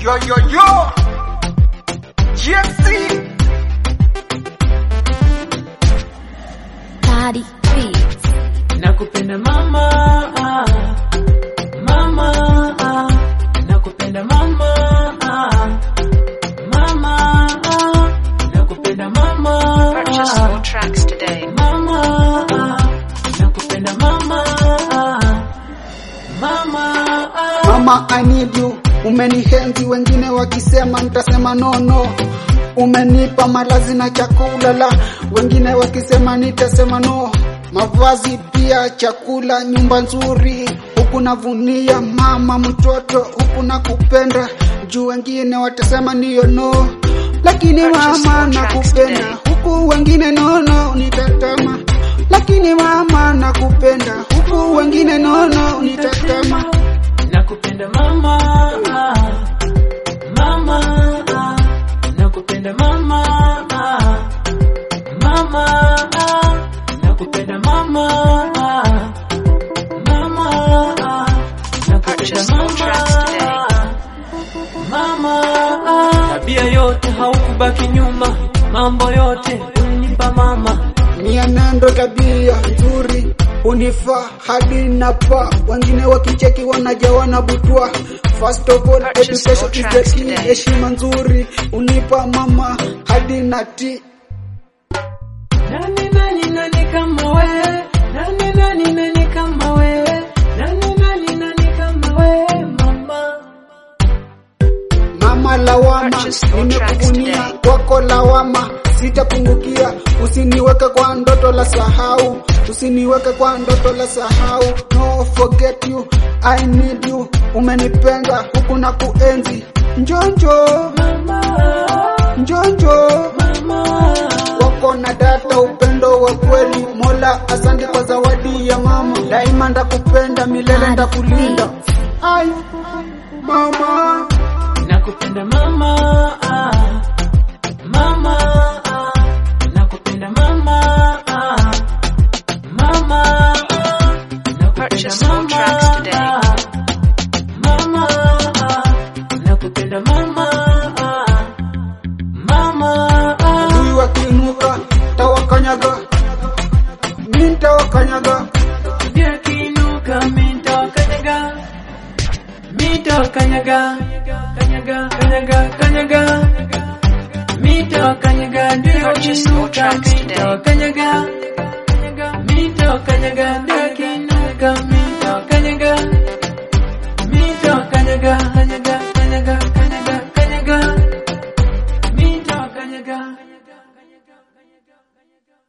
Yo yo yo. GMC. Daddy Beats. Nakupenda mama, ah, mama, ah, nakupenda mama, ah, mama, ah, nakupenda mama, Purchase ah, more tracks today. mama, ah, nakupenda mama, ah, mama, ah. Mama I need you, umenihenzi wengine wakisema nitasema no no. Umenipa malazi na chakula la wengine wakisema nitasema no. Mavazi pia chakula, nyumba nzuri, huku navunia mama mtoto, huku nakupenda juu wengine watasema niyo no, lakini Purchase mama more tracks nakupenda today. huku wengine nono nitatama, lakini mama nakupenda huku wengine nono nitatama. Nakupenda mama, ah, mama, ah, nakupenda mama, ah, mama, ah, nakupenda mama, ah, mama, ah, nakupenda Purchase more tracks mama, today. ah, mama, ah. Tabia yote haukubaki nyuma, mambo yote unipa mama. mienendo tabia nzuri unifaa hadi napa wengine wakicheki wanajawa na butwa first of all Purchase education more is the tracks key today. heshima nzuri unipa mama hadi nati Nani nani nani kama wewe? Nani nani nani kama wewe? Nani nani nani kama wewe mama? mama lawama Purchase more tracks nimekuvunia today. kwako lawama sitapungukia usiniweke kwa ndoto la sahau usiniweke kwa ndoto la sahau no forget you i need you umenipenda huku na kuenzi njonjo Mama, njonjo mama. wako na data upendo wa kweli mola asante kwa zawadi ya mama daima ndakupenda milele ndakulinda ai mama Nakupenda mama, ah, mama, ah, nakupenda mama, ah, mama, ah, nakupenda Purchase more mama, tracks today. ah, mama, ah, nakupenda mama, ah, mama, ah. huyu wakiinuka tawakanyaga mi ntawakanyaga Ndio kiinuka minto kanyaga Minto kanyaga Kanyaga kanyaga kanyaga Minto kanyaga ndio Purchase more kiinuka tracks minto today. kanyaga Minto kanyaga ndio kiinuka minto